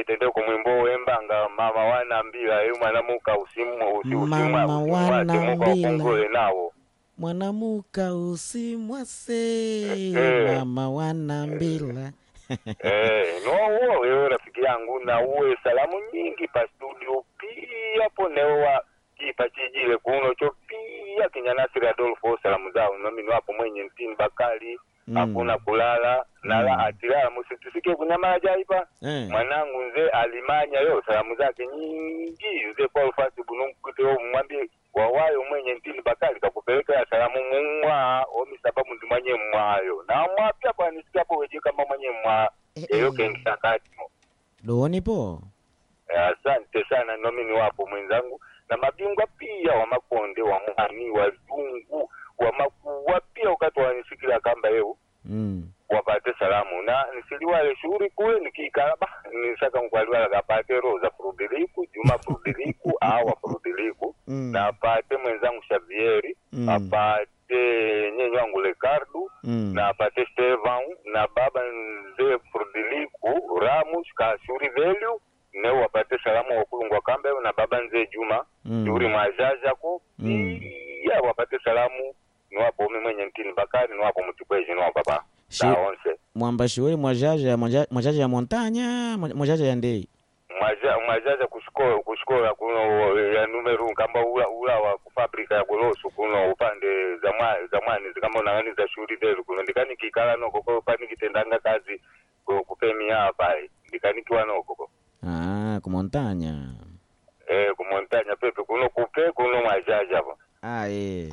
itende kumwimbo wembanga mama wanambila yu mwanamuka usimu usi Mama usimwa wanambila. ukongole nawo mwanamuka usimwase Eh. mama wanambila eh no wewe rafiki yangu na uwe salamu nyingi pa studio pia ponewa kipa chijile kuno cho pia kinyanasiri adolfo salamu zao nomi wapo mwenye ntini bakali Mm. hakuna kulala nala Mm. atilala musitusike kunyamala jaipa Eh. mwanangu nze alimanya yo salamu zake nyingi nze paul fasi bunumkuteo mwambie wawayo mwenye ntini bakali kakupelekea salamu mumwa omi sababu ndi mwenye mwayo na mwapya kwanisikiapo weje kama mwenye mwa Eh, eyo eh. kengisakatimo donipo Eh, asante sana nomi ni wapo mwenzangu na mabingwa pia wa makonde wa mwani wazungu wa makuwa pia wakati wanisikila kamba eu mm. wapate salamu na nisiliwale shughuli kule nikiikala ba nisaka nkwaliwala kapate roza furudiliku juma furudiliku awa furudiliku Mm. na apate mwenzangu Xavieri Mm. apate nyenye wangu Lekardu Mm. na apate Stevan na baba nzee furudiliku Ramus kashuri velu ne wapate salamu wakulungwa kambe na baba nzee Juma Mm. shuri mwajajako Mm. pia wapate salamu niwapo umi mwenye ntini bakari niwapo mutipweji niwa baba Shi- taonse mwambashiweli mwajaja mwaja- mwajaja ya montanya mwa- mwajaja ya ndei mwaja mwajaja kushikola kushikola kuno ya numeru kamba ula ula wa kufabrika ya golosu kuno upande za mwa za mwani zikamba unangani za shuri delu kuno ndikani kikala noko ko pani kitendanga kazi ku- kupemia hapa ndikanikiwa noko ko ah, kumontanya eh kumontanya pepe kuno kupe kuno mwajaja hapo ah, eh.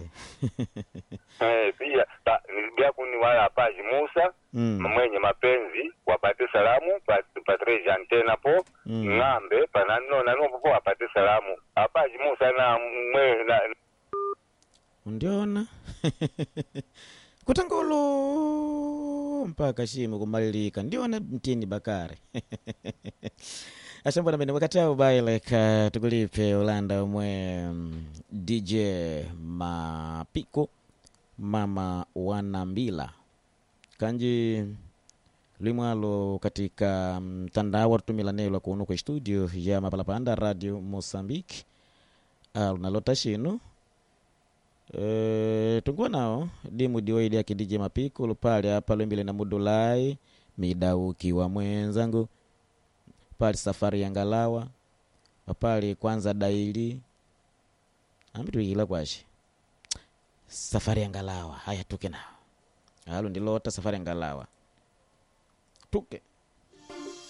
eh pia ta- nilibia kuni wala paji Musa mm. mwenye mapenzi wapate salamu pat- patre jantena po Mm. ng'ambe panano nano popo wapate salamu apaji musa na mwe na undiona kutangolo mpaka shimo kumalilika ndiona mtini bakari ashambona mene wakatao baileka tukulipe ulanda umwe mm, dj mapiko mama wanambila kanji limwalo katika mtandao tutumila nelo kuno kwa studio ya mapalapanda radio mosambiki lunalota shinu Eh, tunguwa nao dimu diwaidi yake DJ Mapiko lupale apa lwembile na mudulai midauki wa mwenzangu pali safari ya ngalawa papali kwanza daili ambituikila kwashi safari ya ngalawa haya tuke nao alo ndilota safari ya ngalawa tuke